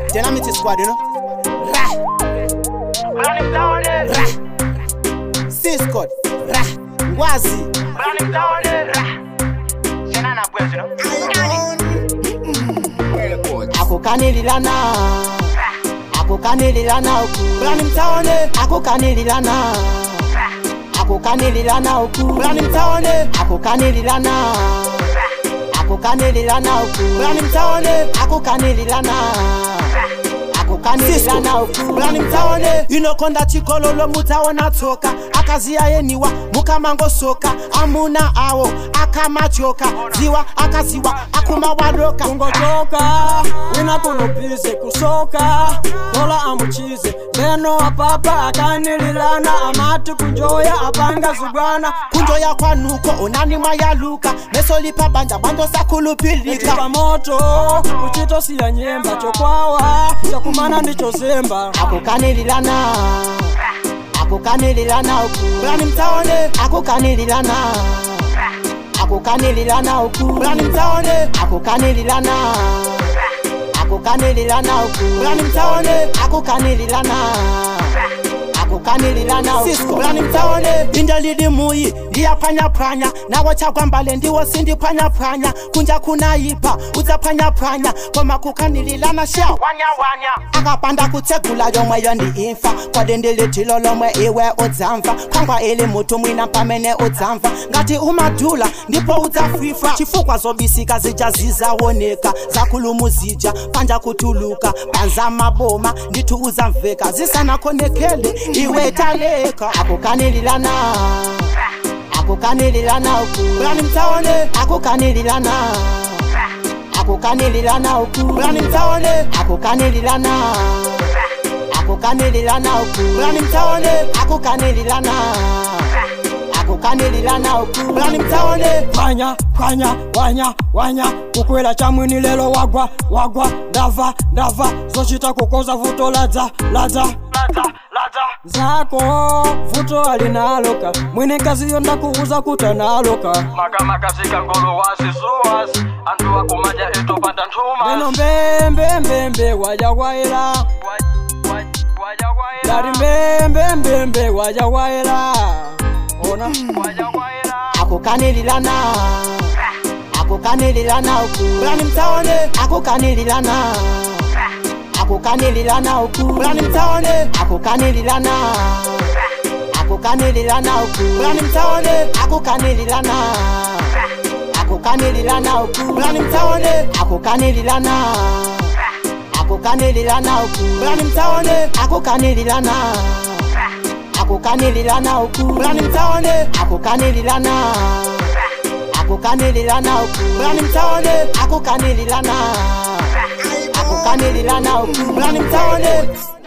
Dynamite squad, you know. Ra, Running down it, ra. C squad, ra. Ngwazi, running down it. Sena na kwezi no. akukanililana. Akukanililana uku. Brani mtaone, akukanililana. Akukanililana uku. Brani mtaone, akukanililana. Akukanililana uku. Brani mtaone, akukanililana. akukanililana uku. Brani mtaone, inokonda chikololo mutaona tsoka. akaziyayeniwa mukamangosoka amuna awo akamachoka ziwa akaziwa akumawadoka kungochoka wina kunupize kusoka tola amuchize beno apapa akanililana amati kunjoya apanga zugwana kunjo yakwanuko onani mwayaluka mesolipa banja bando sakulupilika itika moto kuchitosiya nyemba chokwawa chakumana ndicho zemba akukanililana akukanililana uku brani mtaone akukanililana akukanililana uku brani mtaone akukanililana akukanililana uku brani mtaone akukanililana akukanililana uku brani mtaone indalili muyi ndiyaphwanyaphranya nawo chakwambale ndiwo sindiphwanyaphranya kunja kunaipa udzaphwanyaphranya koma kukanililana sha Wanya wanya. akapanda kutsegula yomwe yondiimfa kwadendilithilo lomwe iwe udzamva khwangwa ili mutu mwina pamene udzamva ngati umadula ndipo udzafifa chifukwa zobisika zija zizawoneka zakhulumu zija panja kutuluka banza maboma ndithu udzamveka zisanakhonekele iwe taleka akukanililana akukanililana uku brani mtaone akukanililana akukanililana uku brani mtaone akukanililana akukanililana uku brani mtaone akukanililana akukanililana uku brani mtaone panya panya wanya wanya kukwela chamwini lelo wagwa wagwa ndava ndava zochita kukoza vuto ladza ladza Lada lada. zako vuto alinaloka mwine nkaziyo ndakuuza kuta naloka Makamaka zikangolo wazi zuwazi. Antu wakumaja etopanda ntuma. beno mbembembembe waja waila Waja waila. dari mbembembembe waja waila ona Waja waila. akukanililana akukanililana uku brani mtaone akukanililana akukanililana uku brani mtaone akukanililana akukanililana uku brani mtaone akukanililana akukanililana uku brani mtaone akukanililana akukanililana uku brani mtaone akukanililana akukanililana uku brani mtaone akukanililana akukanililana uku brani mtaone akukanililana akukanililana uku brani mtaone